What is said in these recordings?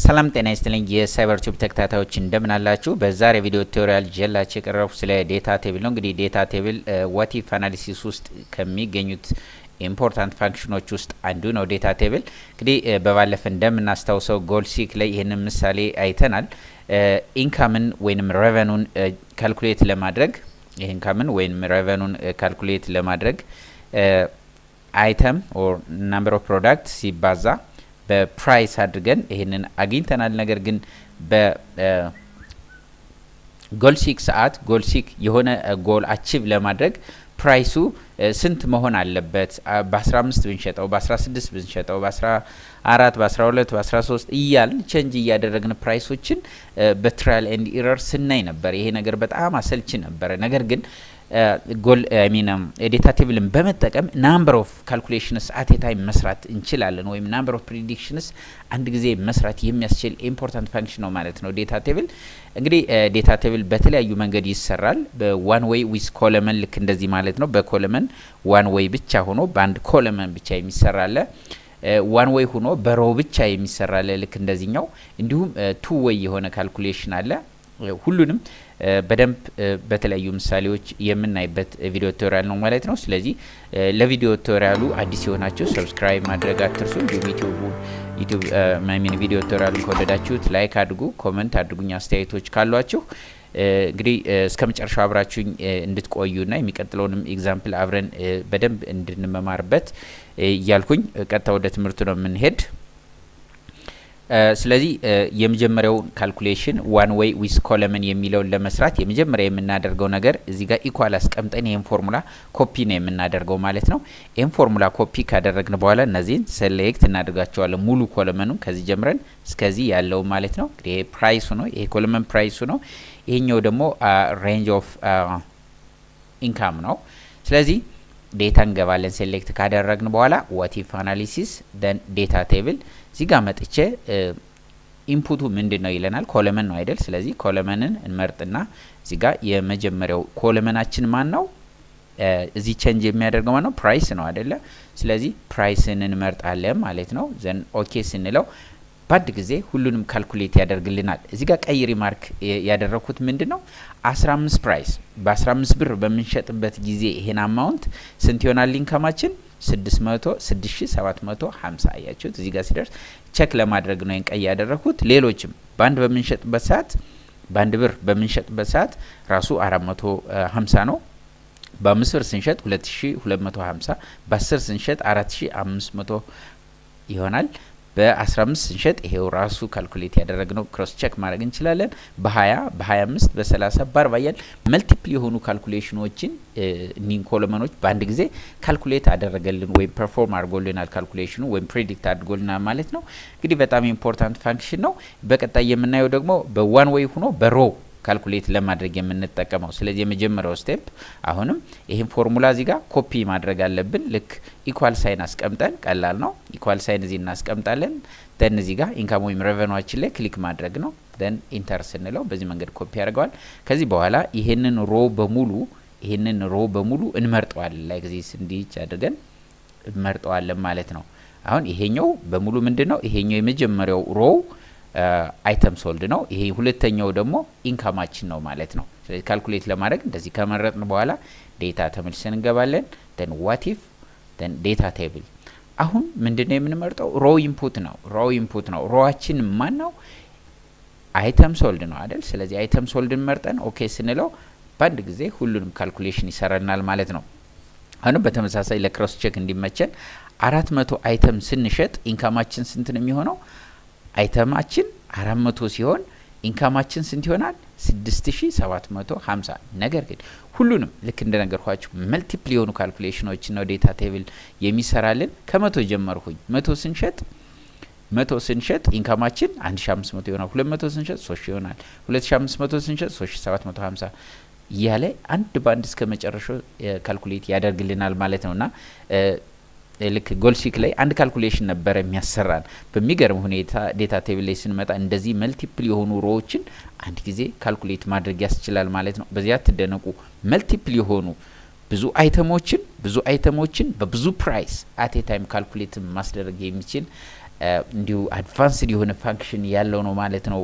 ሰላም ጤና ይስጥልኝ የሳይበር ቲዩብ ተከታታዮች እንደምን አላችሁ? በዛሬ ቪዲዮ ቱቶሪያል ጀላችሁ የቀረቡ ስለ ዴታ ቴብል ነው። እንግዲህ ዴታ ቴብል ዋቲፍ አናሊሲስ ውስጥ ከሚገኙት ኢምፖርታንት ፋንክሽኖች ውስጥ አንዱ ነው። ዴታ ቴብል እንግዲህ በባለፈ እንደምናስታውሰው ጎልሲክ ላይ ይህንን ምሳሌ አይተናል። ኢንካምን ወይም ሬቨኑን ካልኩሌት ለማድረግ ኢንካምን ወይም ሬቨኑን ካልኩሌት ለማድረግ አይተም ኦር ናምበር ኦፍ ፕሮዳክት ሲባዛ በፕራይስ አድርገን ይህንን አግኝተናል። ነገር ግን በጎልሲክ ሰዓት ጎልሲክ የሆነ ጎል አቺቭ ለማድረግ ፕራይሱ ስንት መሆን አለበት? በ15 ብንሸጠው፣ በ16 ብንሸጠው፣ በ14፣ በ12፣ በ13 እያልን ቸንጅ እያደረግን ፕራይሶችን በትራያል ኤንድ ኢረር ስናይ ነበር። ይሄ ነገር በጣም አሰልቺ ነበረ። ነገር ግን ጎል ሚን ዴታ ቴብልን በመጠቀም ናምበር ኦፍ ካልኩሌሽንስ አት ታይም መስራት እንችላለን። ወይም ናምበር ኦፍ ፕሪዲክሽንስ አንድ ጊዜ መስራት የሚያስችል ኢምፖርታንት ፋንክሽን ነው ማለት ነው። ዴታ ቴብል እንግዲህ ዴታ ቴብል በተለያዩ መንገድ ይሰራል። በዋን ዌይ ዊዝ ኮለመን ልክ እንደዚህ ማለት ነው። በኮለመን ዋን ዌይ ብቻ ሆኖ በአንድ ኮለመን ብቻ የሚሰራለ ዋን ዌይ ሆኖ በሮው ብቻ የሚሰራለ ልክ እንደዚህኛው። እንዲሁም ቱ ዌይ የሆነ ካልኩሌሽን አለ። ሁሉንም በደንብ በተለያዩ ምሳሌዎች የምናይበት ቪዲዮ ቱቶሪያል ነው ማለት ነው። ስለዚህ ለቪዲዮ ቱቶሪያሉ አዲስ የሆናችሁ ሰብስክራይብ ማድረግ አትርሱ። እንዲሁም ዩቲዩብ ሚን ቪዲዮ ቱቶሪያሉን ከወደዳችሁት ላይክ አድርጉ፣ ኮመንት አድርጉኝ አስተያየቶች ካሏችሁ እንግዲህ እስከ መጨረሻው አብራችሁኝ እንድትቆዩና የሚቀጥለውንም ኤግዛምፕል አብረን በደንብ እንድንመማርበት እያልኩኝ ቀጥታ ወደ ትምህርቱ ነው የምንሄድ። ስለዚህ የመጀመሪያው ካልኩሌሽን ዋን ዌይ ዊዝ ኮለመን የሚለውን ለመስራት የመጀመሪያ የምናደርገው ነገር እዚህ ጋር ኢኳል አስቀምጠን ይህን ፎርሙላ ኮፒ ነው የምናደርገው ማለት ነው። ይህን ፎርሙላ ኮፒ ካደረግን በኋላ እነዚህን ሴሌክት እናደርጋቸዋለን። ሙሉ ኮለመኑ ከዚህ ጀምረን እስከዚህ ያለው ማለት ነው። እንግዲህ ይሄ ፕራይሱ ነው። ይሄ ኮለመን ፕራይሱ ነው። ይሄኛው ደግሞ ሬንጅ ኦፍ ኢንካም ነው። ስለዚህ ዴታ እንገባለን። ሴሌክት ካደረግን በኋላ ዋቲፍ አናሊሲስ ደን ዴታ ቴብል እዚህ ጋር መጥቼ ኢንፑቱ ምንድን ነው ይለናል። ኮለመን ነው አይደል? ስለዚህ ኮለመንን እንመርጥና እዚህ ጋር የመጀመሪያው ኮለመናችን ማን ነው? እዚህ ቼንጅ የሚያደርገው ማን ነው? ፕራይስ ነው አይደለ? ስለዚህ ፕራይስን እንመርጣለን ማለት ነው። ዘን ኦኬ ስንለው በአንድ ጊዜ ሁሉንም ካልኩሌት ያደርግልናል። እዚህ ጋር ቀይ ሪማርክ ያደረግኩት ምንድን ነው 15 ፕራይስ በ15 ብር በምንሸጥበት ጊዜ ይሄን አማውንት ስንት ይሆናል ኢንካማችን 600 6750 አያችሁት። እዚህ ጋር ሲደርስ ቸክ ለማድረግ ነው ይህን ቀይ ያደረግኩት። ሌሎችም በአንድ በምንሸጥበት ሰዓት በአንድ ብር በምንሸጥበት ሰዓት ራሱ 450 ነው። በአምስት ብር ስንሸጥ 2250 በ10 ስንሸጥ 4500 ይሆናል። በ15 ስንሸጥ ይሄው ራሱ ካልኩሌት ያደረግነው ክሮስ ቼክ ማድረግ እንችላለን። በ20 በ25 በ30 በ40 እያል መልቲፕል የሆኑ ካልኩሌሽኖችን እኒን ኮለመኖች በአንድ ጊዜ ካልኩሌት አደረገልን ወይም ፐርፎርም አድርጎልናል ካልኩሌሽኑ ወይም ፕሬዲክት አድርጎልናል ማለት ነው። እንግዲህ በጣም ኢምፖርታንት ፋንክሽን ነው። በቀጣይ የምናየው ደግሞ በዋን ዌይ ሆኖ በሮ ካልኩሌት ለማድረግ የምንጠቀመው። ስለዚህ የመጀመሪያው ስቴፕ አሁንም ይህን ፎርሙላ እዚህ ጋር ኮፒ ማድረግ አለብን። ልክ ኢኳል ሳይን አስቀምጠን ቀላል ነው። ኢኳል ሳይን እዚህ እናስቀምጣለን። ደን እዚህ ጋር ኢንካም ወይም ሬቨኗችን ላይ ክሊክ ማድረግ ነው። ደን ኢንተር ስንለው በዚህ መንገድ ኮፒ ያደርገዋል። ከዚህ በኋላ ይሄንን ሮ በሙሉ ይሄንን ሮ በሙሉ እንመርጠዋለን። ላይ ጊዜ እንዲች አድርገን እንመርጠዋለን ማለት ነው። አሁን ይሄኛው በሙሉ ምንድን ነው? ይሄኛው የመጀመሪያው ሮው አይተም ሶልድ ነው። ይሄ ሁለተኛው ደግሞ ኢንካማችን ነው ማለት ነው። ስለዚህ ካልኩሌት ለማድረግ እንደዚህ ከመረጥን በኋላ ዴታ ተመልሰን እንገባለን። ደን ዋቲፍ ደን ዴታ ቴብል። አሁን ምንድን ነው የምንመርጠው? ሮ ኢንፑት ነው። ሮ ኢንፑት ነው። ሮዋችን ማን ነው? አይተም ሶልድ ነው አይደል? ስለዚህ አይተም ሶልድን መርጠን ኦኬ ስንለው በአንድ ጊዜ ሁሉንም ካልኩሌሽን ይሰራናል ማለት ነው። አሁንም በተመሳሳይ ለክሮስ ቼክ እንዲመቸን አራት መቶ አይተም ስንሸጥ ኢንካማችን ስንት ነው የሚሆነው? አይተማችን አራት መቶ ሲሆን ኢንካማችን ስንት ይሆናል? ስድስት ሺ ሰባት መቶ ሀምሳ ነገር ግን ሁሉንም ልክ እንደነገርኳችሁ መልቲፕል የሆኑ ካልኩሌሽኖችን ነው ዴታ ቴብል የሚሰራልን። ከመቶ ጀመርኩኝ። መቶ ስንሸጥ መቶ ስንሸጥ ኢንካማችን አንድ ሺ አምስት መቶ ይሆናል። ሁለት መቶ ስንሸጥ ሶስት ሺ ይሆናል። ሁለት ሺ አምስት መቶ ስንሸጥ ሶስት ሺ ሰባት መቶ ሀምሳ እያለ አንድ በአንድ እስከ መጨረሻው ካልኩሌት ያደርግልናል ማለት ነው እና ልክ ጎልሲክ ላይ አንድ ካልኩሌሽን ነበረ የሚያሰራን። በሚገርም ሁኔታ ዴታ ቴብል ላይ ስንመጣ እንደዚህ መልቲፕል የሆኑ ሮዎችን አንድ ጊዜ ካልኩሌት ማድረግ ያስችላል ማለት ነው። በዚያ ትደነቁ። መልቲፕል የሆኑ ብዙ አይተሞችን ብዙ አይተሞችን በብዙ ፕራይስ አቴ ታይም ካልኩሌት ማስደረግ የሚችል እንዲሁ አድቫንስድ የሆነ ፋንክሽን ያለው ነው ማለት ነው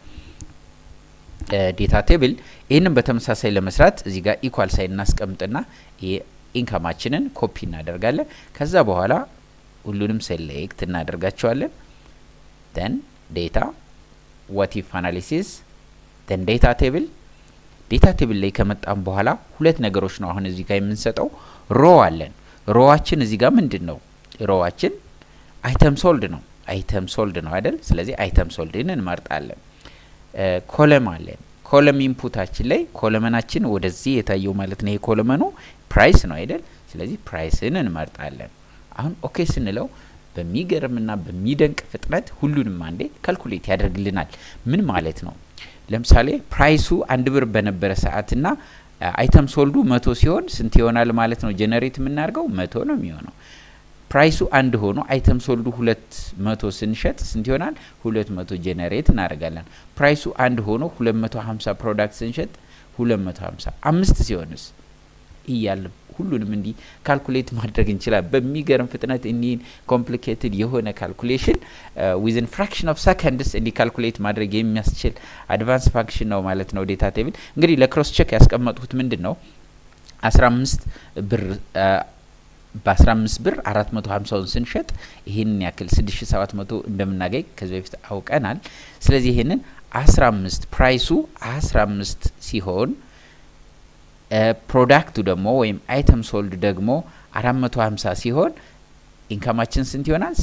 ዴታ ቴብል። ይህንን በተመሳሳይ ለመስራት እዚህ ጋር ኢኳል ሳይን እናስቀምጥና ኢንካማችንን ኮፒ እናደርጋለን። ከዛ በኋላ ሁሉንም ሴሌክት እናደርጋቸዋለን። ደን ዴታ ዋት ኢፍ አናሊሲስ ደን ዴታ ቴብል ዴታ ቴብል ላይ ከመጣም በኋላ ሁለት ነገሮች ነው አሁን እዚህ ጋር የምንሰጠው። ሮ አለን። ሮዋችን እዚህ ጋር ምንድን ነው? ሮዋችን አይተም ሶልድ ነው። አይተም ሶልድ ነው አይደል? ስለዚህ አይተም ሶልድን እንመርጣለን። ኮለም አለን። ኮለም ኢንፑታችን ላይ ኮለመናችን ወደዚህ የታየው ማለት ነው። ይሄ ኮለመኑ ፕራይስ ነው አይደል? ስለዚህ ፕራይስን እንመርጣለን። አሁን ኦኬ ስንለው በሚገርምና በሚደንቅ ፍጥነት ሁሉንም አንዴ ካልኩሌት ያደርግልናል። ምን ማለት ነው? ለምሳሌ ፕራይሱ አንድ ብር በነበረ ሰዓትና አይተም ሶልዱ መቶ ሲሆን ስንት ይሆናል ማለት ነው? ጀነሬት የምናደርገው መቶ ነው የሚሆነው። ፕራይሱ አንድ ሆኖ አይተም ሶልዱ ሁለት መቶ ስንሸጥ ስንት ይሆናል? ሁለት መቶ ጀነሬት እናደርጋለን። ፕራይሱ አንድ ሆኖ ሁለት መቶ ሀምሳ ፕሮዳክት ስንሸጥ ሁለት መቶ ሀምሳ አምስት ሲሆንስ እያለ ሁሉንም እንዲህ ካልኩሌት ማድረግ እንችላል። በሚገርም ፍጥነት እኒህን ኮምፕሊኬትድ የሆነ ካልኩሌሽን ዊዝን ፍራክሽን ኦፍ ሰከንድስ እንዲህ ካልኩሌት ማድረግ የሚያስችል አድቫንስ ፋንክሽን ነው ማለት ነው ዴታ ቴብል። እንግዲህ ለክሮስ ቼክ ያስቀመጥኩት ምንድን ነው አስራ አምስት ብር በ15 ብር 450ውን ስንሸጥ ይህንን ያክል 6700 እንደምናገኝ ከዚህ በፊት አውቀናል። ስለዚህ ይህንን 15 ፕራይሱ 15 ሲሆን ፕሮዳክቱ ደግሞ ወይም አይተም ሶልድ ደግሞ 450 ሲሆን ኢንካማችን ስንት ይሆናል?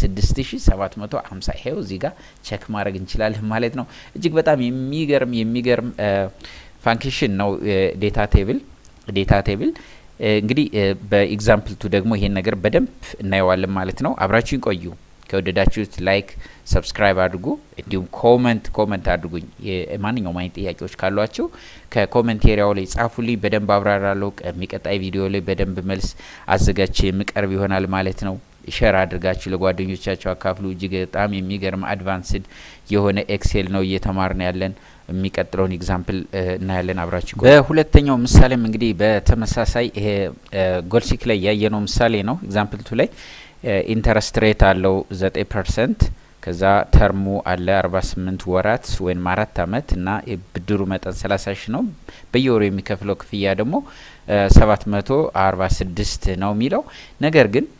6750 ይሄው እዚህ ጋር ቼክ ማድረግ እንችላለን ማለት ነው። እጅግ በጣም የሚገርም የሚገርም ፋንክሽን ነው ዴታ ቴብል ዴታ ቴብል እንግዲህ በኤግዛምፕል ቱ ደግሞ ይሄን ነገር በደንብ እናየዋለን ማለት ነው። አብራችሁን ቆዩ። ከወደዳችሁት ላይክ፣ ሰብስክራይብ አድርጉ። እንዲሁም ኮመንት ኮመንት አድርጉኝ። ማንኛውም አይነት ጥያቄዎች ካሏቸው ከኮመንት ኤሪያው ላይ ጻፉልኝ። በደንብ አብራራለሁ። የሚቀጣይ ቪዲዮ ላይ በደንብ መልስ አዘጋጅቼ የምቀርብ ይሆናል ማለት ነው። ሸር አድርጋችሁ ለጓደኞቻቸው አካፍሉ። እጅግ በጣም የሚገርም አድቫንስድ የሆነ ኤክሴል ነው እየተማርን ያለን። የሚቀጥለውን ኤግዛምፕል እናያለን። አብራችሁ በሁለተኛው ምሳሌም እንግዲህ በተመሳሳይ ይሄ ጎልሲክ ላይ ያየነው ምሳሌ ነው። ኤግዛምፕል ቱ ላይ ኢንተረስት ሬት አለው ዘጠኝ ፐርሰንት ከዛ ተርሙ አለ አርባ ስምንት ወራት ወይም አራት አመት እና የብድሩ መጠን ሰላሳ ሺ ነው። በየወሩ የሚከፍለው ክፍያ ደግሞ ሰባት መቶ አርባ ስድስት ነው የሚለው ነገር ግን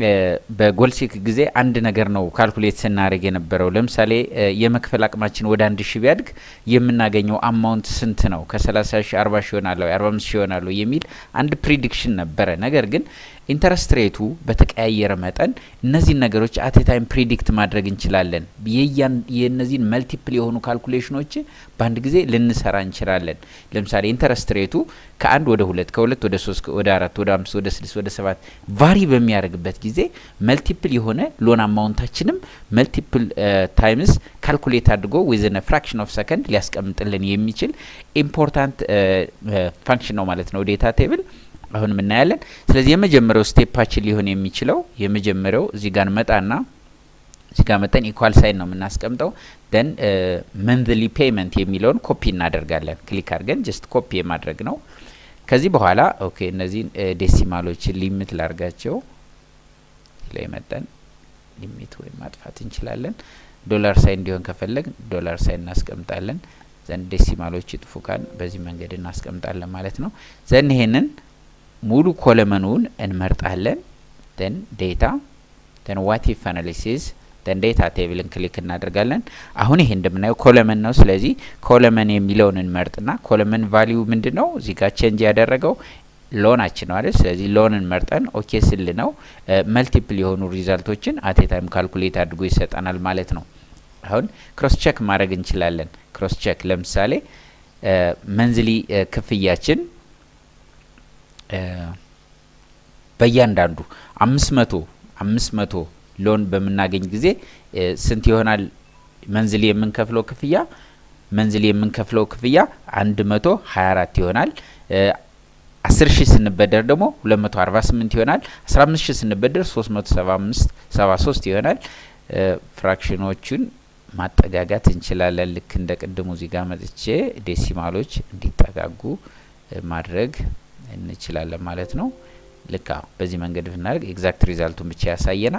በጎልሲክ ጊዜ አንድ ነገር ነው ካልኩሌት ስናደርግ የነበረው። ለምሳሌ የመክፈል አቅማችን ወደ አንድ ሺ ቢያድግ የምናገኘው አማውንት ስንት ነው? ከሰላሳ ሺ አርባ ሺ ይሆናለሁ የአርባ አምስት ሺ ይሆናለሁ የሚል አንድ ፕሪዲክሽን ነበረ። ነገር ግን ኢንተረስት ሬቱ በተቀያየረ መጠን እነዚህን ነገሮች አቴ ታይም ፕሪዲክት ማድረግ እንችላለን። የእነዚህን መልቲፕል የሆኑ ካልኩሌሽኖች በአንድ ጊዜ ልንሰራ እንችላለን። ለምሳሌ ኢንተረስት ሬቱ ከአንድ ወደ ሁለት ከሁለት ወደ ሶስት ወደ አራት ወደ አምስት ወደ ስድስት ወደ ሰባት ቫሪ በሚያደርግበት ጊዜ መልቲፕል የሆነ ሎን አማውንታችንም መልቲፕል ታይምስ ካልኩሌት አድርጎ ዊዝን ፍራክሽን ኦፍ ሰከንድ ሊያስቀምጥልን የሚችል ኢምፖርታንት ፋንክሽን ነው ማለት ነው ዴታ ቴብል አሁንም እናያለን። ስለዚህ የመጀመሪያው ስቴፓችን ሊሆን የሚችለው የመጀመሪያው እዚህ ጋር መጣና እዚህ ጋር መጠን ኢኳል ሳይን ነው የምናስቀምጠው። ደን መንዝሊ ፔመንት የሚለውን ኮፒ እናደርጋለን። ክሊክ አድርገን ጀስት ኮፒ የማድረግ ነው። ከዚህ በኋላ ኦኬ እነዚህን ዴሲማሎችን ሊሚት ላርጋቸው ላይ መጠን ሊሚት ወይም ማጥፋት እንችላለን። ዶላር ሳይን እንዲሆን ከፈለግ ዶላር ሳይን እናስቀምጣለን። ዘንድ ዴሲማሎች ይጥፉ ካን በዚህ መንገድ እናስቀምጣለን ማለት ነው። ዘን ይሄንን ሙሉ ኮለመኑን እንመርጣለን። ደን ዴታ ደን ዋት ኢፍ አናሊሲስ ደን ዴታ ቴብልን ክሊክ እናደርጋለን። አሁን ይሄ እንደምናየው ኮለመን ነው። ስለዚህ ኮለመን የሚለውን እንመርጥና ኮለመን ቫሊዩ ምንድን ነው እዚህ ጋር ቼንጅ ያደረገው ሎናችን ነው አይደል? ስለዚህ ሎንን መርጠን ኦኬ ስል ነው መልቲፕል የሆኑ ሪዛልቶችን አቴ ታይም ካልኩሌት አድርጎ ይሰጠናል ማለት ነው። አሁን ክሮስ ቼክ ማድረግ እንችላለን። ክሮስ ቼክ ለምሳሌ መንዝሊ ክፍያችን በእያንዳንዱ አምስት መቶ አምስት መቶ ሎን በምናገኝ ጊዜ ስንት ይሆናል መንዝሊ የምንከፍለው ክፍያ መንዝሊ የምንከፍለው ክፍያ አንድ መቶ ሀያ አራት ይሆናል። አስር ሺህ ስንበደር ደግሞ ሁለት መቶ አርባ ስምንት ይሆናል። አስራ አምስት ሺህ ስንበደር ሶስት መቶ ሰባ አምስት ሰባ ሶስት ይሆናል። ፍራክሽኖቹን ማጠጋጋት እንችላለን። ልክ እንደ ቅድሙ እዚህ ጋር መጥቼ ዴሲማሎች እንዲጠጋጉ ማድረግ እንችላለን ማለት ነው። ልክ በዚህ መንገድ ብናደርግ ኤግዛክት ሪዛልቱን ብቻ ያሳየናል።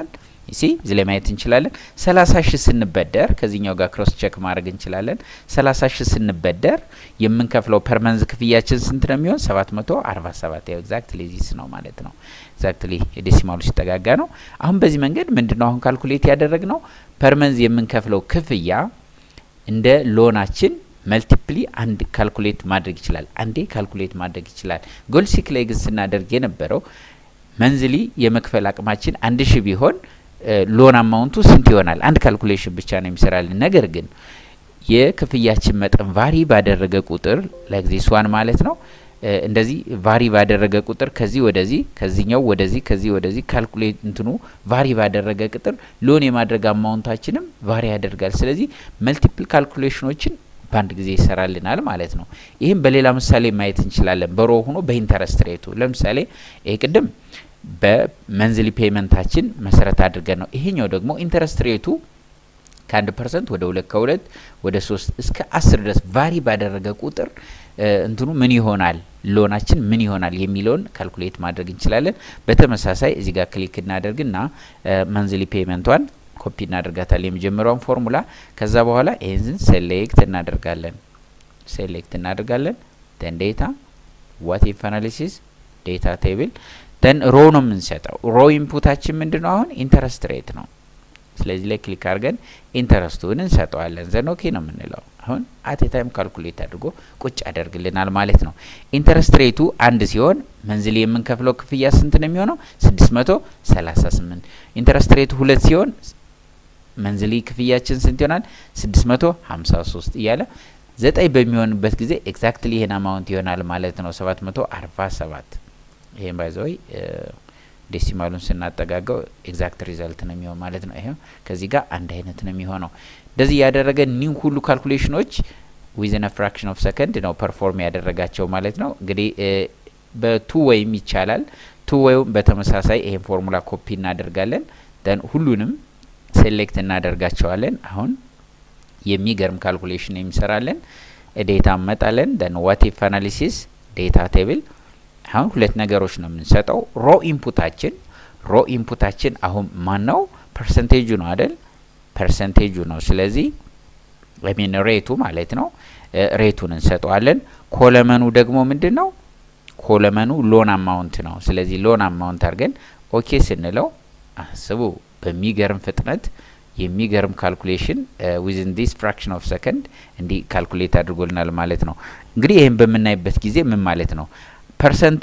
ሲ እዚህ ላይ ማየት እንችላለን። ሰላሳ ሺህ ስንበደር ከዚህኛው ጋር ክሮስ ቼክ ማድረግ እንችላለን። ሰላሳ ሺህ ስንበደር የምንከፍለው ፐርመንዝ ክፍያችን ስንት ነው የሚሆን? ሰባት መቶ አርባ ሰባት ያው ኤግዛክትሊ ዚስ ነው ማለት ነው። ኤግዛክትሊ ዴሲማሉ ሲጠጋጋ ነው። አሁን በዚህ መንገድ ምንድን ነው አሁን ካልኩሌት ያደረግ ነው ፐርመንዝ የምንከፍለው ክፍያ እንደ ሎናችን መልቲፕሊ አንድ ካልኩሌት ማድረግ ይችላል። አንዴ ካልኩሌት ማድረግ ይችላል። ጎልሲክ ላይ ግን ስናደርግ የነበረው መንዝሊ የመክፈል አቅማችን አንድ ሺህ ቢሆን ሎን አማውንቱ ስንት ይሆናል? አንድ ካልኩሌሽን ብቻ ነው የሚሰራልን። ነገር ግን የክፍያችን መጠን ቫሪ ባደረገ ቁጥር ለጊዜ ስዋን ማለት ነው እንደዚህ ቫሪ ባደረገ ቁጥር ከዚህ ወደዚህ ከዚህኛው ወደዚህ ከዚህ ወደዚህ ካልኩሌት እንትኑ ቫሪ ባደረገ ቁጥር ሎን የማድረግ አማውንታችንም ቫሪ ያደርጋል። ስለዚህ መልቲፕል ካልኩሌሽኖችን በአንድ ጊዜ ይሰራልናል ማለት ነው። ይህም በሌላ ምሳሌ ማየት እንችላለን። በሮ ሆኖ በኢንተረስት ሬቱ ለምሳሌ ይሄ ቅድም በመንዝሊ ፔመንታችን መሰረት አድርገን ነው። ይሄኛው ደግሞ ኢንተረስት ሬቱ ከአንድ ፐርሰንት ወደ ሁለት ከሁለት ወደ ሶስት እስከ አስር ድረስ ቫሪ ባደረገ ቁጥር እንትኑ ምን ይሆናል ሎናችን ምን ይሆናል የሚለውን ካልኩሌት ማድረግ እንችላለን። በተመሳሳይ እዚህ ጋር ክሊክ እናደርግና መንዝሊ ፔመንቷን ኮፒ እናደርጋታለን የመጀመሪያውን ፎርሙላ። ከዛ በኋላ ይህንን ሴሌክት እናደርጋለን ሴሌክት እናደርጋለን ደን ዴታ ዋት ኢፍ አናሊሲስ ዴታ ቴብል ደን ሮ ነው የምንሰጠው። ሮ ኢንፑታችን ምንድን ነው? አሁን ኢንተረስት ሬት ነው። ስለዚህ ላይ ክሊክ አድርገን ኢንተረስቱን እንሰጠዋለን። ዘን ኦኬ ነው የምንለው። አሁን አት ታይም ካልኩሌት አድርጎ ቁጭ ያደርግልናል ማለት ነው። ኢንተረስት ሬቱ አንድ ሲሆን መንዝሊ የምንከፍለው ክፍያ ስንት ነው የሚሆነው? ስድስት መቶ ሰላሳ ስምንት ኢንተረስት ሬቱ ሁለት ሲሆን መንዝሊ ክፍያችን ስንት ይሆናል? ስድስት መቶ ሀምሳ ሶስት እያለ ዘጠኝ በሚሆንበት ጊዜ ኤግዛክትሊ ይሄን አማውንት ይሆናል ማለት ነው። ሰባት መቶ አርባ ሰባት ይሄን ባይዘወይ ዴሲማሉን ስናጠጋገው ኤግዛክት ሪዛልት ነው የሚሆን ማለት ነው። ይሄው ከዚህ ጋር አንድ አይነት ነው የሚሆነው። እንደዚህ ያደረገ ኒው ሁሉ ካልኩሌሽኖች ዊዝን ፍራክሽን ኦፍ ሰከንድ ነው ፐርፎርም ያደረጋቸው ማለት ነው። እንግዲህ በቱ ወይም ይቻላል። ቱ ወይም በተመሳሳይ ይሄን ፎርሙላ ኮፒ እናደርጋለን። ደን ሁሉንም ሴሌክት እናደርጋቸዋለን። አሁን የሚገርም ካልኩሌሽን የሚሰራለን ዴታ እንመጣለን። ደን ዋት ኢፍ አናሊሲስ ዴታ ቴብል አሁን ሁለት ነገሮች ነው የምንሰጠው። ሮ ኢንፑታችን ሮ ኢንፑታችን አሁን ማን ነው? ፐርሰንቴጁ ነው አይደል? ፐርሰንቴጁ ነው። ስለዚህ ሚን ሬቱ ማለት ነው። ሬቱን እንሰጠዋለን። ኮለመኑ ደግሞ ምንድን ነው? ኮለመኑ ሎን አማውንት ነው። ስለዚህ ሎን አማውንት አድርገን ኦኬ ስንለው አስቡ በሚገርም ፍጥነት የሚገርም ካልኩሌሽን ዊዝን ዲስ ፍራክሽን ኦፍ ሰከንድ እንዲህ ካልኩሌት አድርጎልናል ማለት ነው። እንግዲህ ይህን በምናይበት ጊዜ ምን ማለት ነው? ፐርሰንቱ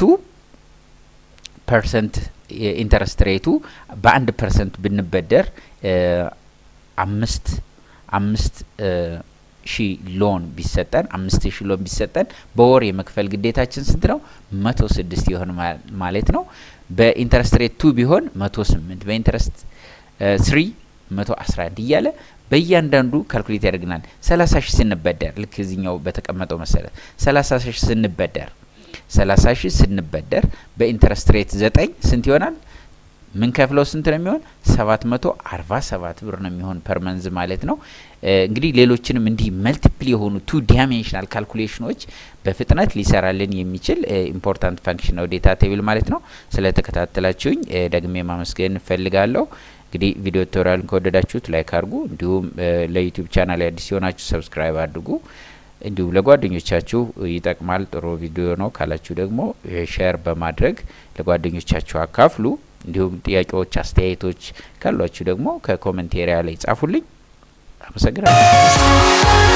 ፐርሰንት የኢንተረስት ሬቱ በአንድ ፐርሰንት ብንበደር አምስት አምስት ሺ ሎን ቢሰጠን አምስት ሺ ሎን ቢሰጠን በወር የመክፈል ግዴታችን ስንት ነው? መቶ ስድስት ይሆን ማለት ነው። በኢንተረስት ሬት ቱ ቢሆን መቶ ስምንት በኢንተረስት ስሪ መቶ አስራ አንድ እያለ በእያንዳንዱ ካልኩሌት ያደርግናል። ሰላሳ ሺህ ስንበደር ልክ እዚኛው በተቀመጠው መሰረት ሰላሳ ሺህ ስንበደር ሰላሳ ሺህ ስንበደር በኢንተረስት ሬት ዘጠኝ ስንት ይሆናል? ምን ከፍለው ስንት ነው የሚሆን? ሰባት መቶ አርባ ሰባት ብር ነው የሚሆን ፐር መንዝ ማለት ነው። እንግዲህ ሌሎችንም እንዲህ መልቲፕል የሆኑ ቱ ዳይሜንሽናል ካልኩሌሽኖች በፍጥነት ሊሰራልን የሚችል ኢምፖርታንት ፋንክሽን ነው ዴታ ቴብል ማለት ነው። ስለተከታተላችሁኝ ደግሜ ማመስገን እፈልጋለሁ። እንግዲህ ቪዲዮ ቱቶሪያልን ከወደዳችሁት ላይክ አድርጉ። እንዲሁም ለዩቲዩብ ቻናል አዲስ የሆናችሁ ሰብስክራይብ አድርጉ። እንዲሁም ለጓደኞቻችሁ ይጠቅማል ጥሩ ቪዲዮ ነው ካላችሁ ደግሞ ሼር በማድረግ ለጓደኞቻችሁ አካፍሉ። እንዲሁም ጥያቄዎች፣ አስተያየቶች ካሏችሁ ደግሞ ከኮመንቴሪያ ላይ ጻፉልኝ። አመሰግናለሁ።